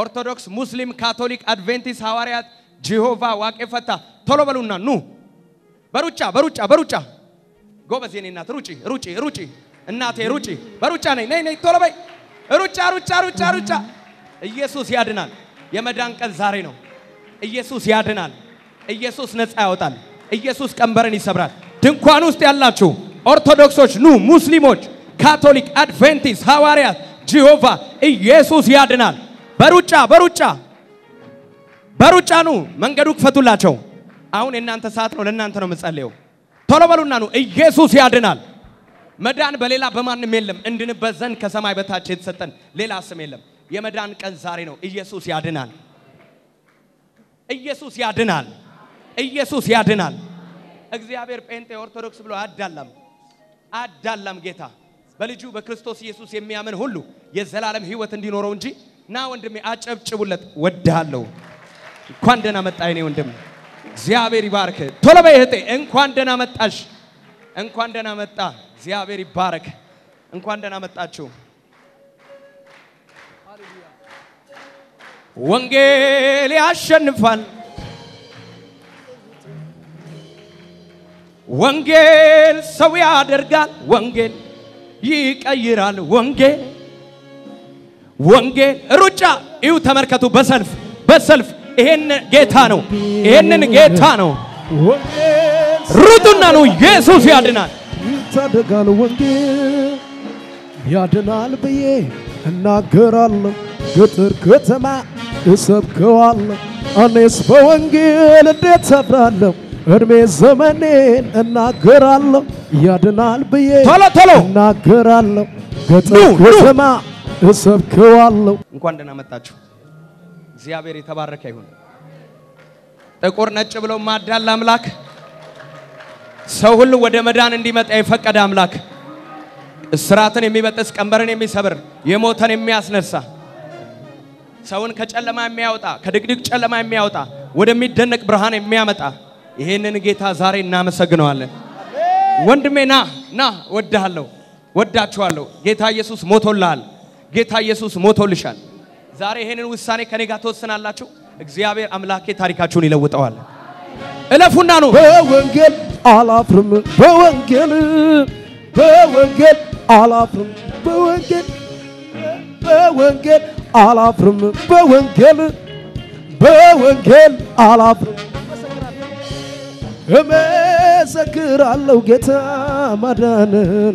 ኦርቶዶክስ፣ ሙስሊም፣ ካቶሊክ፣ አድቬንቲስት፣ ሐዋርያት፣ ጂሆቫ፣ ዋቄ ፈታ ቶሎ በሉና ኑ። በሩጫ በሩጫ በሩጫ ጎበዝ የኔ እናት ሩጪ ሩጪ ሩጪ እናቴ ሩጪ በሩጫ ነኝ ነይ ነይ ቶሎ በይ ሩጫ ሩጫ ሩጫ ሩጫ ኢየሱስ ያድናል የመዳን ቀን ዛሬ ነው ኢየሱስ ያድናል ኢየሱስ ነፃ ያወጣል ኢየሱስ ቀንበርን ይሰብራል ድንኳን ውስጥ ያላችሁ ኦርቶዶክሶች ኑ ሙስሊሞች ካቶሊክ አድቬንቲስት ሐዋርያት ጂሆቫ ኢየሱስ ያድናል በሩጫ በሩጫ በሩጫ ኑ መንገዱ ክፈቱላቸው አሁን የእናንተ ሰዓት ነው ለእናንተ ነው የምጸልየው ቶሎ በሉና ኑ ኢየሱስ ያድናል መዳን በሌላ በማንም የለም እንድንበት ዘንድ ከሰማይ በታች የተሰጠን ሌላ ስም የለም የመዳን ቀን ዛሬ ነው ኢየሱስ ያድናል ኢየሱስ ያድናል ኢየሱስ ያድናል እግዚአብሔር ጴንጤ ኦርቶዶክስ ብሎ አዳላም አዳላም ጌታ በልጁ በክርስቶስ ኢየሱስ የሚያምን ሁሉ የዘላለም ህይወት እንዲኖረው እንጂ ና ወንድሜ አጨብጭቡለት ወድሃለሁ እንኳን ደህና መጣ የኔ ወንድም እግዚአብሔር ይባርክ ቶሎ በይ እህቴ እንኳን ደህና መጣሽ እንኳን ደህና መጣ እግዚአብሔር ይባረክ እንኳን ደህና መጣችሁ ወንጌል ያሸንፋል ወንጌል ሰው ያደርጋል ወንጌል ይቀይራል ወንጌል ወንጌል ሩጫ ይሁ ተመልከቱ በሰልፍ በሰልፍ ይሄን ጌታ ነው ይሄንን ጌታ ነው ወንጌል ሩጡና ነው ኢየሱስ ያድናል ይታደጋል ወንጌል ያድናል ብዬ እናገራለሁ። ገጠር ከተማ እሰብከዋለሁ። እኔስ በወንጌል እንዴት ሰፍራለሁ? እድሜ ዘመኔን እናገራለሁ። ያድናል ብዬ ቶሎ ቶሎ እናገራለሁ። ገጠር ኑ፣ ኑ። ከተማ እሰብከዋለሁ። እንኳን ደህና መጣችሁ። እግዚአብሔር የተባረከ ይሁን። ጥቁር ነጭ ብለው ማዳል አምላክ ሰው ሁሉ ወደ መዳን እንዲመጣ የፈቀደ አምላክ እስራትን የሚበጥስ ቀንበርን የሚሰብር የሞተን የሚያስነሳ ሰውን ከጨለማ የሚያወጣ ከድቅድቅ ጨለማ የሚያወጣ ወደሚደነቅ ብርሃን የሚያመጣ ይሄንን ጌታ ዛሬ እናመሰግነዋለን። ወንድሜ ና ና፣ ወድሃለሁ፣ ወዳችኋለሁ። ጌታ ኢየሱስ ሞቶልሃል። ጌታ ኢየሱስ ሞቶልሻል። ዛሬ ይሄንን ውሳኔ ከኔ ጋር ትወስናላችሁ። እግዚአብሔር አምላኬ ታሪካችሁን ይለውጠዋል። እለፉና ነው በወንጌል አላፍርም፣ በወንጌል በወንጌል አላፍርም፣ በወንጌል በወንጌል አላፍርም፣ በወንጌል በወንጌል አላፍርም። እመሰክራለሁ ጌታ ማዳንን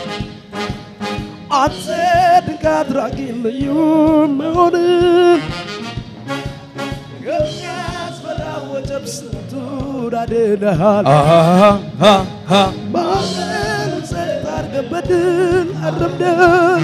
አንተ ድንቅ አድራጊ ልዩ መሆንን የሚያስፈራ ወጀብ ስንቱን አድነሃል። ማዕበሉን ጸጥ አድርገህ በድል አረምደሃል።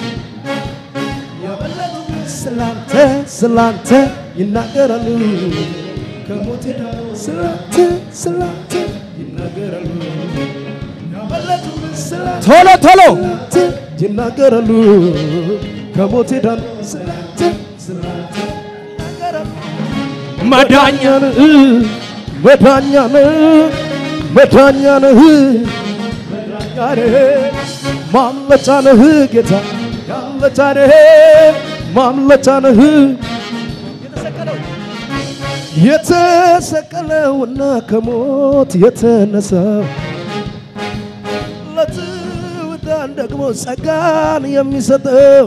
የበለጡ ስላንተ ስላንተ ይናገራሉ ከሞት ዳኑ ስላንተ ስላንተ ይናገራሉ የበለጡ ስላንተ ቶሎ ቶሎ ስላንተ ይናገራሉ ከሞት ዳኑ ስላንተ ስላንተ ይናገራሉ መዳኛ መዳኛ ነህ መዳኛ ነህ መዳኛ ነህ ማምለጫ ነህ ጌታ ማምለጫ ነህ ማምለጫ ነህ የተሰቀለውና ከሞት የተነሳው ለትውዳን ደግሞ ጸጋን የሚሰጠው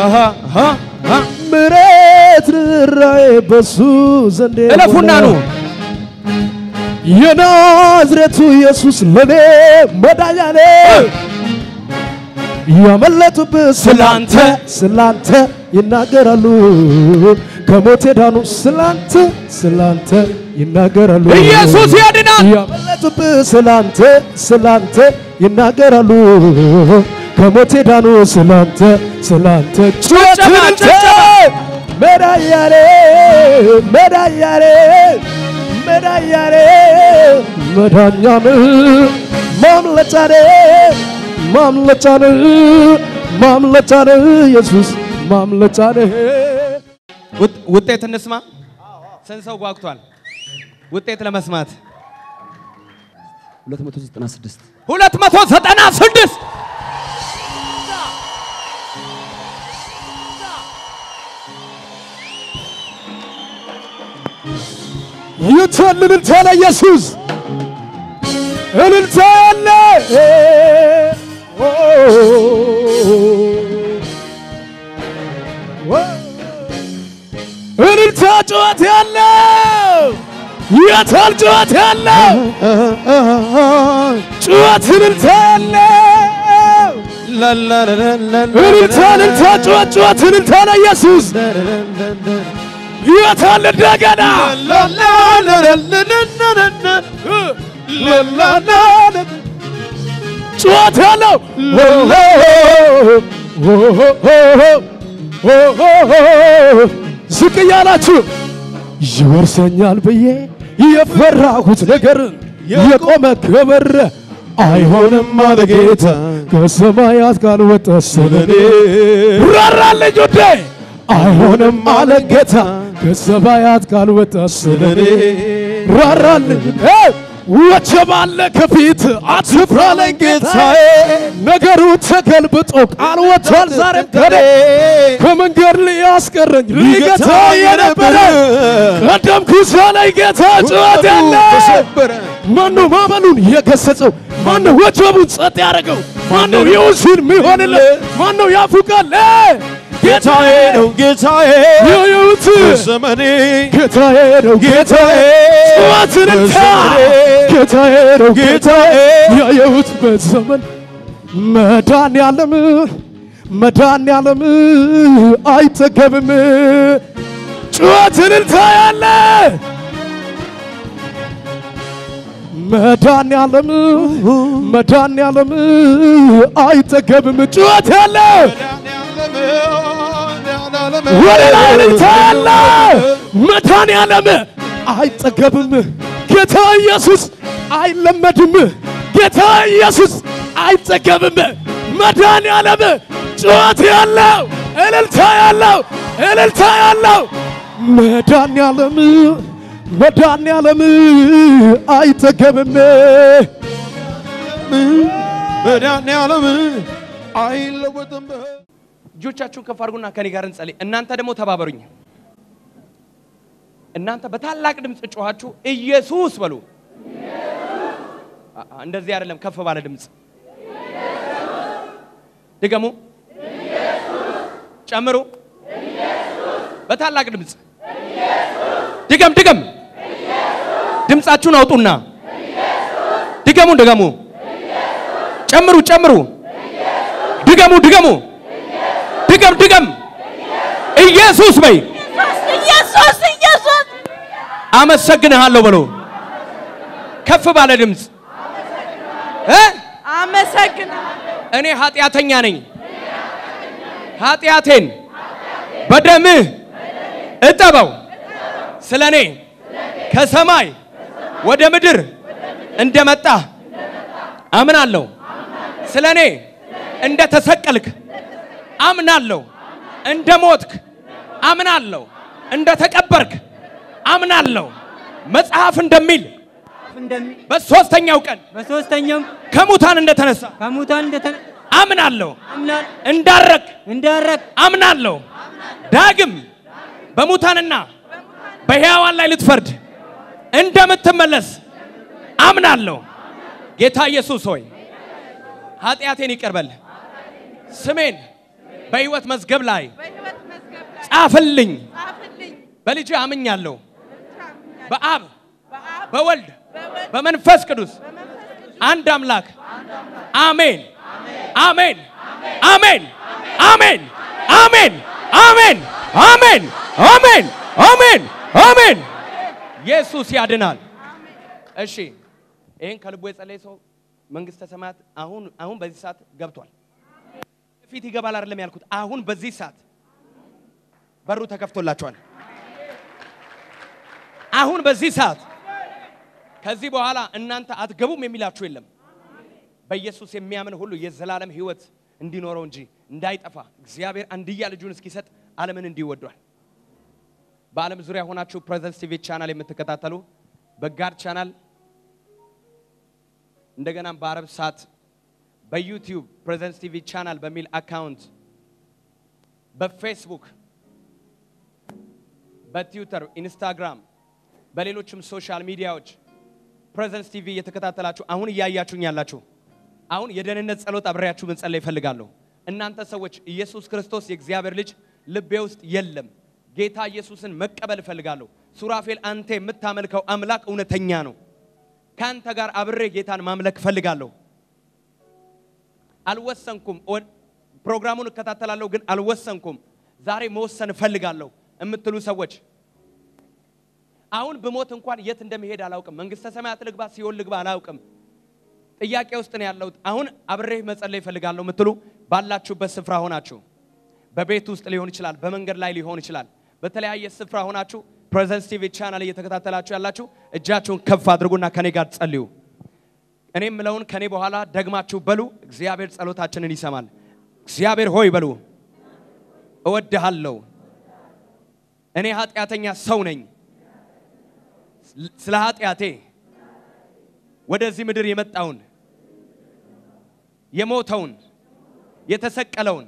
ምሕረት ርኅራኄ በሱ ዘንድ እለፉና ኑ የናዝሬቱ ኢየሱስ ለኔ መዳኛ ነው። ያመለጡብህ ስላንተ ስላንተ ይናገራሉ ከሞት የዳኑ ስላንተ ስላንተ ይናገራሉ ኢየሱስ ያድናል። ያመለጡብህ ስላንተ ስላንተ ይናገራሉ ከሞት የዳኑ ስላንተ ስላንተ ጭብጨባ፣ ጭብጨባ። መዳያሬ መዳያሬ መዳያሬ መዳኛን ማምለጫን ማምለጫን ማምለጫን ኢየሱስ ማምለጫን ውጥ- ውጤት እንስማ። ስንት ሰው ጓጉቷል ውጤት ለመስማት? 296 ሁለት መቶ ዘጠና ስድስት ይቷል እልልታ ለኢየሱስ እልልታ ያለ እልልታ ጩኸት ያለው የታል ጩኸት ያለው ጩኸት እልልታ ያለው እልልታ እልልታ ጩኸት ጩኸት እልልታ ለኢየሱስ የታል እንደገና ጩኸት ያለው ዝቅ እያላችሁ ይወርሰኛል ብዬ የፈራሁት ነገር የቆመ ክብር አይሆንም አለ ጌታ ከሰማያት ካልወጣ ስለኔ ራራልኝ ውዴ አይሆንም አለ ጌታ ከሰማያት ካልወጣ ስለኔ ራራልኝ ወጀብ አለ ከፊት አትፍራ አለኝ ጌታዬ ነገሩ ተገልብጦ ቃል ወጥቷል ዛሬም ከኔ ከመንገድ ሊያስቀረኝ ሊገታ የነበረ ቀደምኩት አለኝ ጌታ ጩኸት ያለ ማነው ማዕበሉን የገሰጸው? ማነው ወጀቡን ጸጥ ያደረገው? ማነው ይሁን ሲል ሚሆንለት? ማነው ያፉ ቃል ጌታዬ ነው ጌታዬ የህይወት ዘመኔ ጌታዬ ነው ጌታዬ ጩኸትን እንታ ጌታዬ ነው ጌታዬ ያየሁትበት ዘመን መዳን ያለም መዳን ያለም አይጠገብም ጩኸትን እንታ ያለ መዳን ያለም መዳን ያለም አይጠገብም ጩኸት ያለ ወደ ላይ እልልታ ያለ መድኃኔዓለም አይጠገብም። ጌታ ኢየሱስ አይለመድም። ጌታ ኢየሱስ አይጠገብም። መድኃኔዓለም ጩኸት ያለው እልልታ ያለው እልልታ ያለው መድኃኔዓለም መድኃኔዓለም አይጠገብም። መድኃኔዓለም አይለወጥም። እጆቻችሁን ከፍ አድርጉና ከኔ ጋር እንጸልይ። እናንተ ደግሞ ተባበሩኝ። እናንተ በታላቅ ድምፅ ጮኻችሁ ኢየሱስ በሉ። አ- አ- እንደዚህ አይደለም፣ ከፍ ባለ ድምፅ ድገሙ፣ ጨምሩ። በታላቅ ድምፅ ድገም፣ ድገም። ድምፃችሁን አውጡና ድገሙ፣ ድገሙ፣ ጨምሩ፣ ጨምሩ፣ ድገሙ፣ ድገሙ ድገም ድገም። ኢየሱስ በይ። ኢየሱስ ኢየሱስ አመሰግንሃለሁ በሎ ከፍ ባለ ድምፅ እ አመሰግናለሁ። እኔ ኃጢአተኛ ነኝ። ኃጢአቴን በደምህ እጠበው። ስለ እኔ ከሰማይ ወደ ምድር እንደመጣ አምናለሁ። ስለ እኔ እንደተሰቀልክ አምናለሁ። እንደ ሞትክ አምናለሁ። እንደ ተቀበርክ አምናለሁ። መጽሐፍ እንደሚል እንደሚ- በሦስተኛው ቀን በሶስተኛው ከሙታን እንደተነሳ ከሙታን እንደተነ አምናለሁ። አምናል እንዳረግ እንዳረግ አምናለሁ። ዳግም በሙታንና በሕያዋን ላይ ልትፈርድ እንደምትመለስ አምናለሁ። ጌታ ኢየሱስ ሆይ ኃጢአቴን ይቅርበል፣ ስሜን በሕይወት መዝገብ ላይ በሕይወት መዝገብ ላይ ጻፍልኝ። ጻፍልኝ። በልጅ አምኛለሁ። በአብ በአብ በወልድ በወልድ በመንፈስ ቅዱስ በመንፈስ ቅዱስ አንድ አምላክ አሜን አሜን አሜን አሜን አሜን አሜን አሜን አሜን አሜን አሜን ኢየሱስ ያድናል። እሺ ይህን ከልቡ የጸለየ ሰው መንግስተ ሰማያት አሁን አሁን በዚህ ሰዓት ገብቷል። ፊት ይገባል አይደለም ያልኩት። አሁን በዚህ ሰዓት በሩ ተከፍቶላቸዋል። አሁን በዚህ ሰዓት ከዚህ በኋላ እናንተ አትገቡም የሚላችሁ የለም። በኢየሱስ የሚያምን ሁሉ የዘላለም ሕይወት እንዲኖረው እንጂ እንዳይጠፋ እግዚአብሔር አንድያ ልጁን እስኪሰጥ ዓለምን እንዲወዷል። በዓለም ዙሪያ ሆናችሁ ፕሬዘንስ ቲቪ ቻናል የምትከታተሉ በጋድ ቻናል እንደገናም በአረብ ሳት በዩቲዩብ ፕሬዘንስ ቲቪ ቻናል በሚል አካውንት በፌስቡክ በትዊተር ኢንስታግራም በሌሎችም ሶሻል ሚዲያዎች ፕሬዘንስ ቲቪ እየተከታተላችሁ አሁን እያያችሁኝ ያላችሁ አሁን የደህንነት ጸሎት አብሬያችሁ መጸለይ እፈልጋለሁ። እናንተ ሰዎች ኢየሱስ ክርስቶስ የእግዚአብሔር ልጅ ልቤ ውስጥ የለም፣ ጌታ ኢየሱስን መቀበል እፈልጋለሁ። ሱራፌል አንተ የምታመልከው አምላክ እውነተኛ ነው። ከአንተ ጋር አብሬ ጌታን ማምለክ እፈልጋለሁ። አልወሰንኩም። ወ- ፕሮግራሙን እከታተላለሁ ግን አልወሰንኩም። ዛሬ መወሰን እፈልጋለሁ የምትሉ ሰዎች አሁን ብሞት እንኳን የት እንደሚሄድ አላውቅም። መንግስተ ሰማያት ልግባ ሲኦል ልግባ አላውቅም። ጥያቄ ውስጥ ነው ያለሁት። አሁን አብሬህ መጸለይ እፈልጋለሁ የምትሉ ባላችሁበት ስፍራ ሆናችሁ በቤት ውስጥ ሊሆን ይችላል፣ በመንገድ ላይ ሊሆን ይችላል። በተለያየ ስፍራ ሆናችሁ ፕሬዘንስ ቲቪ ቻናል እየተከታተላችሁ ያላችሁ እጃችሁን ከፍ አድርጉና ከኔ ጋር ጸልዩ። እኔ የምለውን ከኔ በኋላ ደግማችሁ በሉ። እግዚአብሔር ጸሎታችንን ይሰማል። እግዚአብሔር ሆይ በሉ፣ እወድሃለሁ። እኔ ኃጢአተኛ ሰው ነኝ። ስለ ኃጢአቴ ወደዚህ ምድር የመጣውን የሞተውን የተሰቀለውን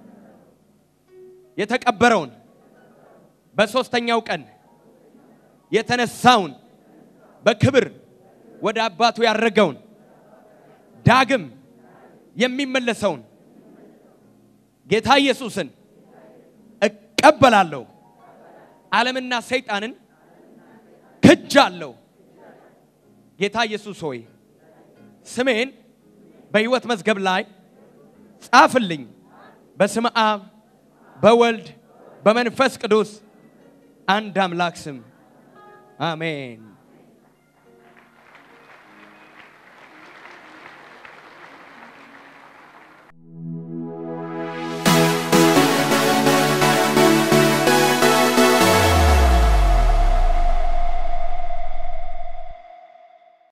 የተቀበረውን በሦስተኛው ቀን የተነሳውን በክብር ወደ አባቱ ያረገውን ዳግም የሚመለሰውን ጌታ ኢየሱስን እቀበላለሁ። ዓለምና ሰይጣንን ክጃለሁ። ጌታ ኢየሱስ ሆይ ስሜን በሕይወት መዝገብ ላይ ጻፍልኝ። በስመ አብ በወልድ በመንፈስ ቅዱስ አንድ አምላክ ስም አሜን።